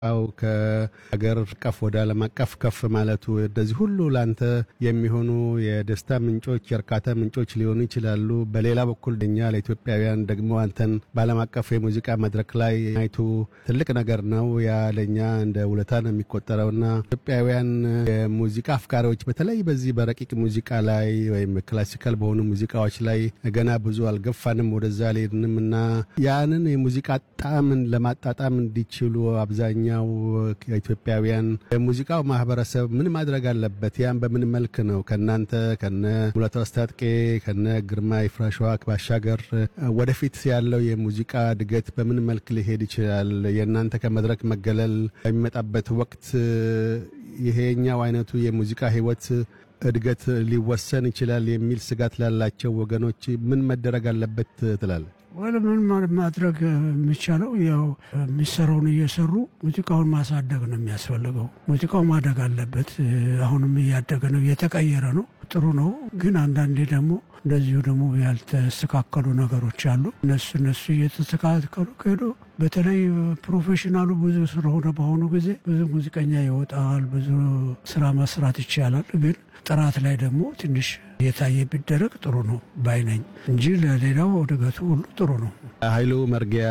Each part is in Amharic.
አው ከሀገር አቀፍ ወደ ዓለም አቀፍ ከፍ ማለቱ እንደዚህ ሁሉ ለአንተ የሚሆኑ የደስታ ምንጮች፣ የእርካታ ምንጮች ሊሆኑ ይችላሉ። በሌላ በኩል እኛ ለኢትዮጵያውያን ደግሞ አንተን በዓለም አቀፍ የሙዚቃ መድረክ ላይ ማየቱ ትልቅ ነገር ነው። ያ ለእኛ እንደ ውለታ ነው የሚቆጠረውና ኢትዮጵያውያን የሙዚቃ አፍቃሪዎች በተለይ በዚህ በረቂቅ ሙዚቃ ላይ ወይም ክላሲካል በሆኑ ሙዚቃዎች ላይ ገና ብዙ አልገፋንም፣ ወደዛ አልሄድንም እና ያንን የሙዚቃ ጣዕምን ለማጣጣም እንዲችሉ አብዛኛው ኢትዮጵያውያን የሙዚቃው ማህበረሰብ ምን ማድረግ አለበት? ያን በምን መልክ ነው ከእናንተ ከነ ሙላቱ አስታጥቄ ከነ ግርማ ይፍራሸዋ ባሻገር ወደፊት ያለው የሙዚቃ እድገት በምን መልክ ሊሄድ ይችላል? የእናንተ ከመድረክ መገለል በሚመጣበት ወቅት ይሄኛው አይነቱ የሙዚቃ ህይወት እድገት ሊወሰን ይችላል የሚል ስጋት ላላቸው ወገኖች ምን መደረግ አለበት ትላለ? ወደ ምን ማድረግ የሚቻለው ያው የሚሰራውን እየሰሩ ሙዚቃውን ማሳደግ ነው የሚያስፈልገው። ሙዚቃው ማደግ አለበት። አሁንም እያደገ ነው፣ እየተቀየረ ነው። ጥሩ ነው። ግን አንዳንዴ ደግሞ እንደዚሁ ደግሞ ያልተስተካከሉ ነገሮች አሉ። እነሱ እነሱ እየተስተካከሉ ከሄዱ በተለይ ፕሮፌሽናሉ ብዙ ስለሆነ በአሁኑ ጊዜ ብዙ ሙዚቀኛ ይወጣል፣ ብዙ ስራ መስራት ይቻላል። ግን ጥራት ላይ ደግሞ ትንሽ የታየ ቢደረግ ጥሩ ነው ባይነኝ እንጂ ለሌላው እድገቱ ሁሉ ጥሩ ነው። ኃይሉ መርጊያ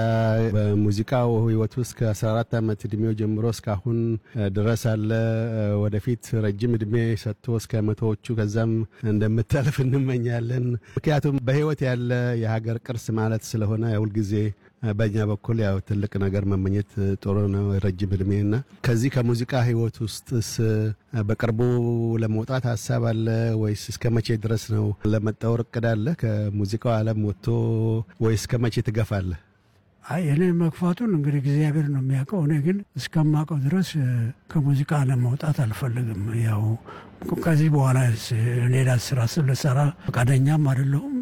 በሙዚቃው ህይወት ውስጥ ከ14 ዓመት እድሜው ጀምሮ እስካሁን ድረስ አለ። ወደፊት ረጅም እድሜ ሰጥቶ እስከ መቶዎቹ ከዛም እንደምታልፍ እንመኛለን። ምክንያቱም በህይወት ያለ የሀገር ቅርስ ማለት ስለሆነ ሁልጊዜ በእኛ በኩል ያው ትልቅ ነገር መመኘት ጥሩ ነው። ረጅም እድሜና ከዚህ ከሙዚቃ ህይወት ውስጥስ በቅርቡ ለመውጣት ሀሳብ አለ ወይስ እስከ መቼ ድረስ ነው ለመጣወር እቅድ አለ? ከሙዚቃው ዓለም ወጥቶ ወይስ እስከ መቼ ትገፋለህ? አይ እኔ መግፋቱን እንግዲህ እግዚአብሔር ነው የሚያውቀው። እኔ ግን እስከማውቀው ድረስ ከሙዚቃ ዓለም መውጣት አልፈልግም። ያው ከዚህ በኋላ ሌላ ስራ ስለሰራ ፈቃደኛም አይደለሁም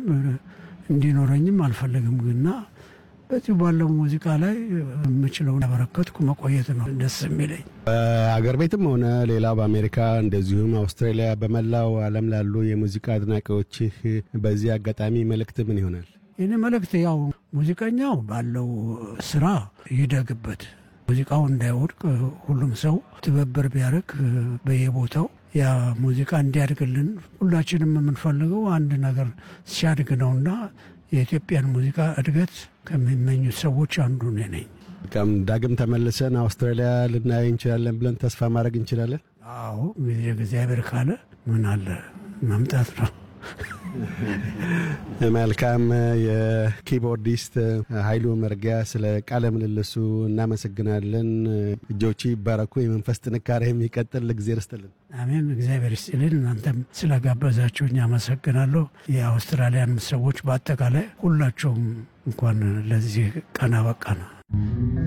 እንዲኖረኝም አልፈልግም ግና በዚህ ባለው ሙዚቃ ላይ የምችለውን ያበረከትኩ መቆየት ነው ደስ የሚለኝ። በአገር ቤትም ሆነ ሌላው በአሜሪካ እንደዚሁም አውስትራሊያ፣ በመላው ዓለም ላሉ የሙዚቃ አድናቂዎችህ በዚህ አጋጣሚ መልእክት ምን ይሆናል? ይህን መልእክት ያው ሙዚቀኛው ባለው ስራ ይደግበት፣ ሙዚቃው እንዳይወድቅ ሁሉም ሰው ትብብር ቢያደርግ በየቦታው ያ ሙዚቃ እንዲያድግልን ሁላችንም የምንፈልገው አንድ ነገር ሲያድግ ነውና የኢትዮጵያን ሙዚቃ እድገት ከሚመኙት ሰዎች አንዱ እኔ ነኝ። በጣም ዳግም ተመልሰን አውስትራሊያ ልናይ እንችላለን ብለን ተስፋ ማድረግ እንችላለን። አዎ ጊዜ እግዚአብሔር ካለ ምን አለ መምጣት ነው። መልካም። የኪቦርዲስት ኃይሉ መርጊያ ስለ ቃለ ምልልሱ እናመሰግናለን። እጆቹ ይባረኩ፣ የመንፈስ ጥንካሬ የሚቀጥል እግዜር ይስጥልን። አሜን። እግዚአብሔር ይስጥልን። እናንተም ስለጋበዛችሁኝ አመሰግናለሁ። የአውስትራሊያን ሰዎች በአጠቃላይ ሁላቸውም እንኳን ለዚህ ቀን አበቃ ነው።